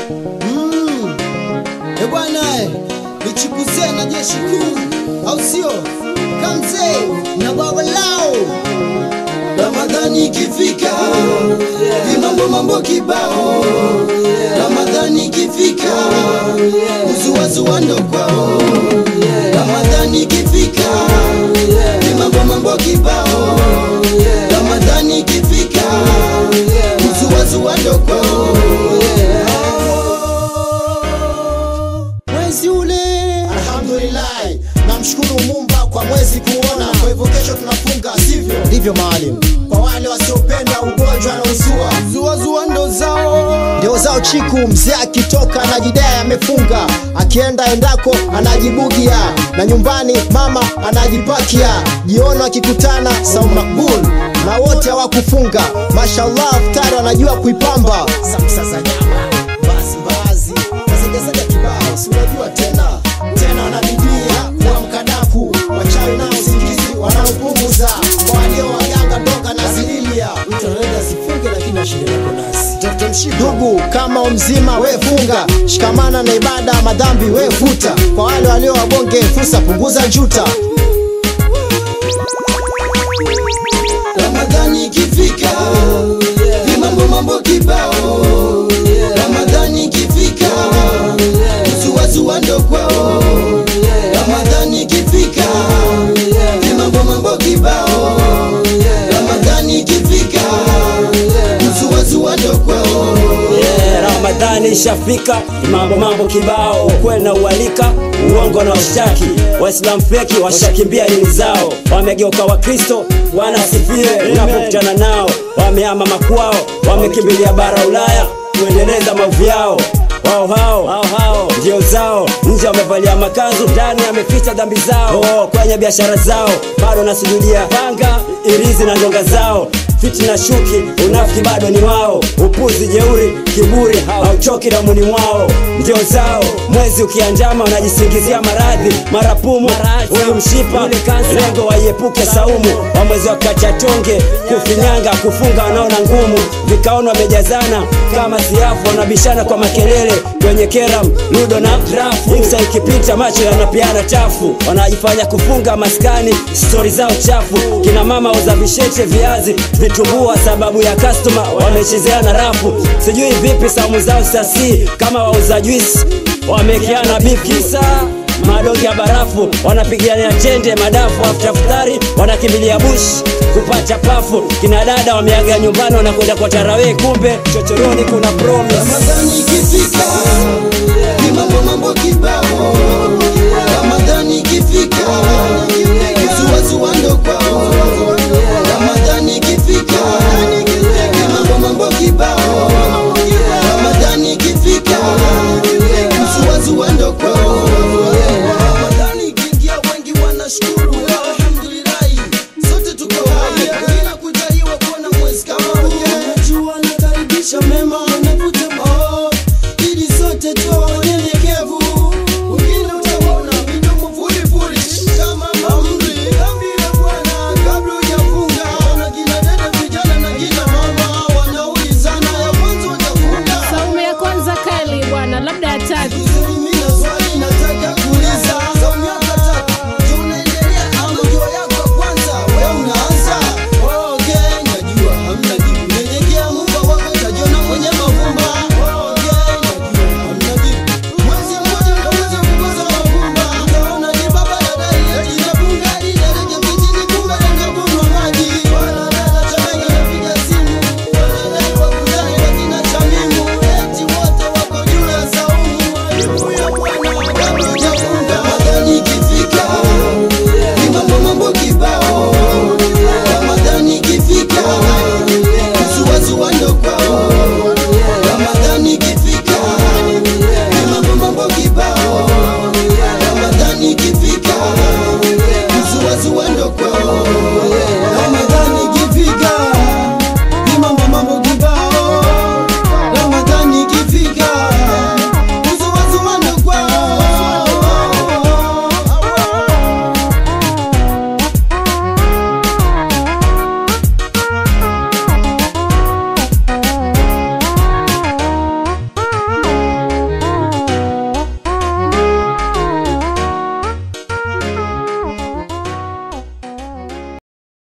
Mm. E bwana eh, nichikuzie na jeshi kuu au sio? Kamze na baba lao Ramadhani ikifika ni mambo mambo kibao Ramadhani ikifika uzuazua ndo kwao Ramadhani ikifika ni mambo mambo kibao Ramadhani ikifika uzuazua ndo kwao mwezi ule alhamdulillah namshukuru mumba kwa mwezi kuona kwa hivyo kesho tunafunga sivyo ndivyo maalim kwa wale wasiopenda ugonjwa na uzua zuazua ndo zao ndio zao chiku mzee akitoka anajidai amefunga akienda endako anajibugia na nyumbani mama anajipakia jiono akikutana sau makbul na wote hawakufunga mashallah ftari anajua kuipamba samsa za nyama basi bazi nasegesaga kibao si unajua tena tena wanabidia kuwa mkadaku wachawi nao usingizi wanaopunguza kwa walio waganga doka na zililia mtu anaweza sifunge lakini ashinde na bonasi ndugu kama umzima we funga shikamana na ibada madhambi we futa kwa wale walio wabonge fursa punguza njuta Ramadhani ikifika ni mambo mambo kibao Ramadhani ikifika uzuazua ndo kwao Ramadhani ikifika ni mambo mambo kibao Ramadhani ikifika uzuazua ndo kwao Yeah, Ramadhani ishafika, mambo mambo kibao, ukweli na uhalika, uongo na ushtaki. Waislamu feki washakimbia dini zao, wamegeuka Wakristo wanasifiwe. Unapokutana nao, wamehama makwao, wamekimbilia bara Ulaya kuendeleza maovu yao wao hao hao hao ndio zao nje wamevalia makanzu ndani ameficha dhambi zao oh, kwenye biashara zao bado nasujudia panga irizi na ndonga zao fitina shuki unafiki bado ni wao upuzi jeuri kiburi hauchoki damuni mwao ndio zao mwezi ukianjama wanajisingizia maradhi marapumu huyu mshipa lengo waiepuke saumu wa mwezi wakacha tonge kufinyanga kufunga wanaona ngumu vikaona wamejazana kama siafu wanabishana kwa makelele kwenye keram ludo na drafu iksa ikipita macho yanapiana chafu wanajifanya kufunga maskani stori zao chafu kina mama uza visheche viazi vitumbua sababu ya kastoma wamechezea na rafu sijui vipi saumu zao sasi kama wauza juisi wamekiana beef kisa madonge ya barafu wanapigania chende madafu aftafutari wanakimbilia bush kupata pafu kina dada wameaga nyumbani wanakwenda kwa tarawee kumbe chochoroni kuna promise Ramadhani ikifika ni mambo mambo kibao. Ramadhani ikifika zuazua ndo kwao. Ramadhani ikifika ni mambo mambo kibao. Ramadhani ikifika zuazua ndo kwao. Ramadhani ikiingia wengi wanashukuru alhamdulillahi, sote tuko hai bila kujaliwa kuona mwezi kama huu. Jua nakaribisha mema navuta moo ili sote tuwe wanyenyekevu. Wengine utaona midomo furifuri kama amri dhambi la Bwana kabla hujafunga. Na kina dada vijana na kina mama wanaulizana ya mwanzo watafunga Saumu ya kwanza kali bwana, labda ya tatu